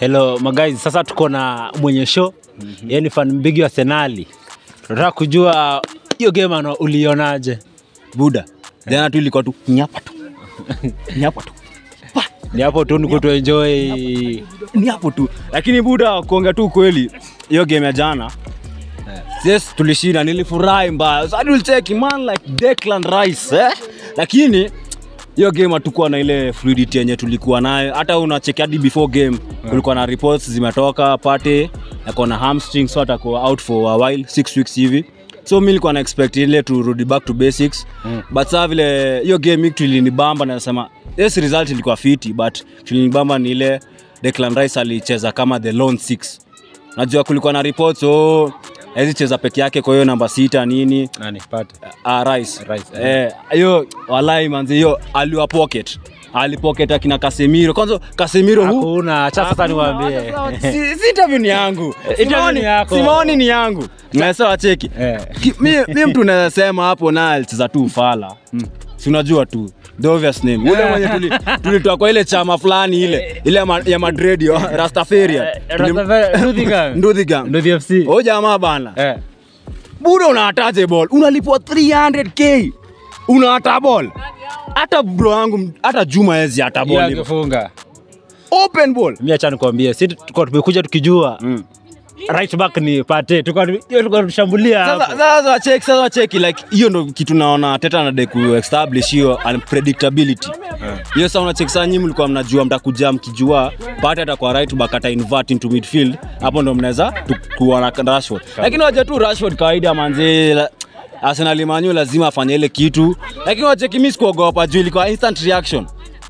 Hello magazi, sasa tuko na mwenye show mm -hmm. yani fan mbigi wa Senali. Tunataka kujua hiyo game ano ulionaje? buda jana tu ilikuwa tu nyapa tu nyapa tu Ni hapo tu ni kutuenjoy ni hapo tu lakini buda kuongea tu kweli hiyo game ya jana yes tulishinda nilifurahi mbaya so, tulicheki man like Declan Rice eh? lakini hiyo game hatukuwa na ile fluidity yenye tulikuwa nayo hata unacheki hadi before game kulikuwa na reports zimetoka pate ako na hamstring so atakuwa out for a while six weeks hivi so mi nilikuwa na expect ile turudi back to basics mm. but saa vile hiyo game hii tulinibamba nasema yes result ilikuwa fiti but tulinibamba ni ile Declan Rice alicheza kama the lone six najua kulikuwa na reports oh hawezi cheza peke yake kwa hiyo namba sita nini nani pate. uh, rice Rice, eh hiyo walai manzi hiyo aliwa pocket alipocket akina Casemiro kwanza Casemiro hu Hakuna, acha sasa niwaambie. si, si interview ni yangu Interview Simoni ni yako. Simoni ni yangu mnasema cheki Eh. Ki- mi, mi mtu nasema hapo na alicheza tu ufala si unajua tu the obvious name ule mwenye tuli- tulitoa kwa ile chama fulani ile ile ya ma- ya Madrid yo, Rastafarian Rastafari- Nduthigam. Nduthigam Nduthi FC. o jamaa bana Eh. bure unahataje ball unalipwa 300k unahata ball hata bro wangu hata juma ezi hata Hiyo ball hivyo. angefunga. open ball Mimi acha nikwambie, sisi tulikuwa tumekuja tukijua right back ni pate. Tulikuwa hiyo tulikuwa tushambulia sasa hapo. sasa wacheki sasa wacheki like hiyo ndo kitu naona teta anadai ku establish hiyo unpredictability hiyo sasa unacheki sasa nyinyi mlikuwa mnajua mtakuja mkijua pate atakuwa right back ata invert into midfield hapo ndo mnaweza tu- kuwa na Rashford lakini wacha tu Rashford kawaida manzi la- Arsenal manyu lazima afanye ile kitu lakini wacheki mimi sikuogopa juu ilikuwa instant reaction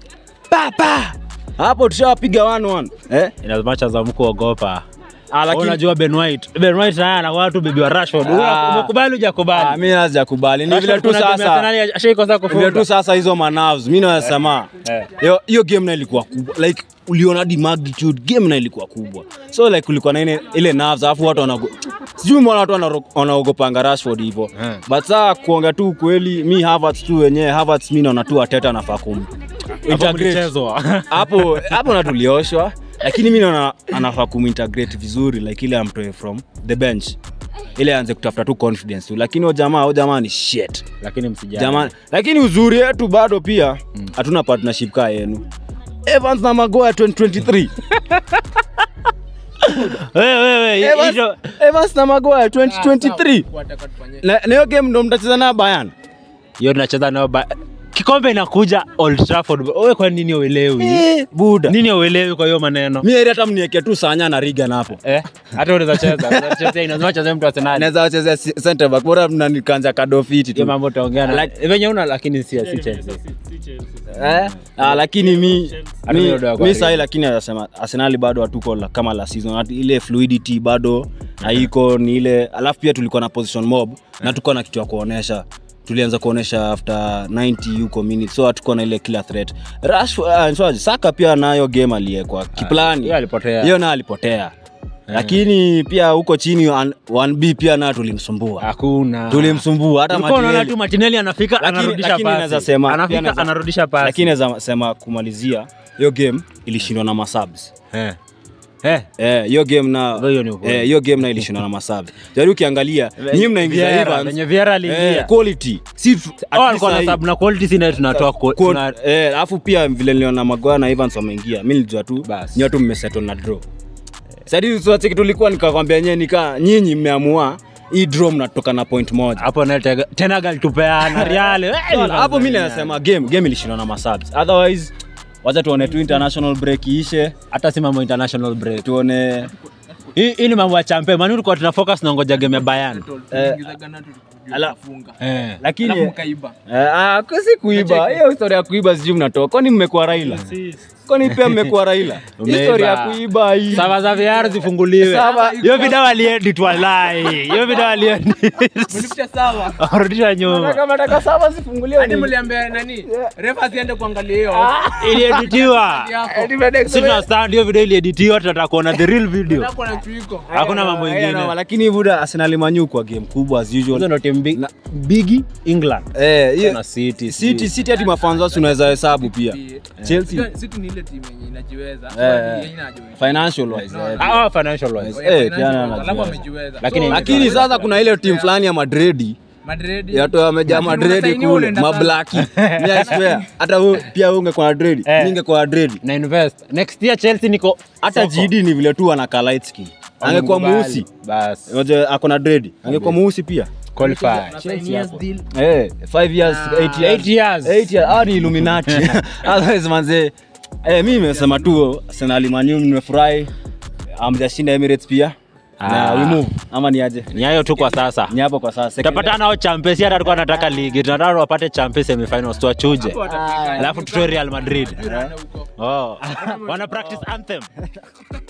pa pa hapo tushawapiga 1-1 eh In as much as amkuogopa. Ah, lakini- unajua Ben White. Ben White naye anakuwa tu bibi wa Rashford. Ah. Umekubali Ah, hujakubali? mimi nazijakubali ni vile Rashford tu kuna game ya sasa Arsenal ashaikosa vile kufunga. tu sasa hizo manavs mi nasema Eh. hiyo hiyo game na ilikuwa kubwa like uliona hadi magnitude game na ilikuwa kubwa so like kulikuwa na ile, ile nerves alafu watu wanago sijui mbona watu wanaro- wanaogopanga Rashford hivyo Eh. but saa kuongea tu kweli mi Havertz tu wenyewe Havertz mi naona tu Arteta anafaa kum Hapo integrate. mlichezwa. hapo hapo na tulioshwa lakini mi naona anafaa kumintegrate vizuri like ile amtoe from the bench ile aanze kutafuta tu confidence tu lakini o jamaa o jamaa ni shit Lakini msijali. jamani lakini uzuri yetu bado pia hatuna partnership kaa yenu Evans na Magoya 2023 Wewe wewe Evans, hiyo Evans na Magoya 2023 na na hiyo game ndo mtacheza na Bayern hiyo tunacheza nayo ba- kikombe inakuja Old Trafford. Wewe kwa nini uelewi? eh buda Nini uelewi kwa hiyo maneno? mimi hata mniweke tu Sanya na Regan hapo Eh, hata unaweza cheza, unaweza cheza ina maana cheza mtu Arsenal. naweza wachezea si- center back bora mnanikanja kadofiti Hiyo tu mambo utaongea na venye una lakini si si Chelsea. eh ah, lakini mi Hata mi, mimi ndo mi sahi lakini anasema Arsenal bado hatuko la- kama la season Hatu- ile fluidity bado haiko ni ile alafu pia tulikuwa na position mob na tuko na kitu ya kuonesha tulianza kuonesha after 90 huko minutes so hatukuwa na ile killer threat Rashford uh, so, Saka pia nayo game aliyekwa kiplani hiyo alipotea. hiyo nayo alipotea lakini pia huko chini 1B pia nayo tulimsumbua Hakuna. tulimsumbua hata Ulikuwa unaona Martinelli. tu Martinelli anafika Lakini- anarudisha lakini pasi. naweza sema- pia Anafika naweza- anarudisha pasi. lakini naweza sema kumalizia hiyo game ilishindwa na masubs eh. Eh. Eh, hiyo game na Hiyo ni ukweli. eh, hiyo game na ilishindwa na masubs jari ukiangalia nyinyi mnaingiza Vieira, Evans venye Vieira aliingia. eh, quality si tu- at Oh, least alikuwa na sahi- sub na quality sina tunatoa kwa- Qual- tuna- eh, alafu pia vile niliona Maguire na Evans wameingia mi nilijua tu Basi. nyote mmesettle na draw sadi tuacheki tulikuwa nikakwambia nyewe nika nyinyi mmeamua hii draw mnatoka na point moja hapo na tega- tena galitupeana Real. Eh, hapo mi nasema game game ilishindwa na masubs otherwise wacha tuone tu international break iishe hata si mambo international break tuone hii hii ni mambo ya champe mani tulikuwa tuna focus na ngoja game ya Bayern eh, ala- eh lakini eh, ah, kwa si kuiba hiyo historia ya kuiba sijui mnatoa kwani mmekuwa raila kwani pia mmekuwa raila Umeiba. historia ya kuiba hii sava za VR zifunguliwe Sava- hiyo video aliedit walai hiyo video aliedit arudisha nyuma kama nataka saba zifunguliwe hadi ni- mliambia nani refa asiende kuangalia hiyo ilieditiwa yako si tunastand hiyo video ilieditiwa tunataka kuona the real video Hapo na chuiko hakuna mambo Haina noma, ingine lakini buda arsenal manyu kwa game kubwa as hizo usual ndo timu big- Na- bigi england eh hiyo na city city city hadi mafanzo wasi unaweza hesabu pia chelsea si tu ni ile ile timu yenye inajiweza. Eh. Yenye inajiweza. financial wise No, eh. Ah, ah, financial wise. Oh, Eh, yeah, pia financial, anajiweza. alafu amejiweza. Lakini- So, lakini sasa kuna ile timu fulani ya madredi Madrid yato amejaa Lakini madredi unasainiwa kule unaenda mablaki Mi I swear, hata wewe pia wewe ungekuwa na dredi Eh. mi ingekuwa na dredi na invest next year chelsea niko hata soko. GD ni vile tu anakaa light skin angekuwa Wamekubali. mweusi bas Unajua ako na dredi angekuwa mweusi pia qualify Chelsea hapo. Eh, five years, Ah. eight years. Eight years. Eight years. Hawa ni Illuminati. Otherwise manze, eh, mi nimesema tu Arsenal Man U nimefurahi. Amjashinda Emirates pia. Na Ah. we move. Ama ni aje? ni hayo tu kwa sasa Ni hapo kwa sasa. Second tutapatana nao champions hata alikuwa anataka ligi tunataka wapate champions semifinals tuwachuje Hapo watafika. alafu tutoe real madrid Tuone huko. oh. wana practice anthem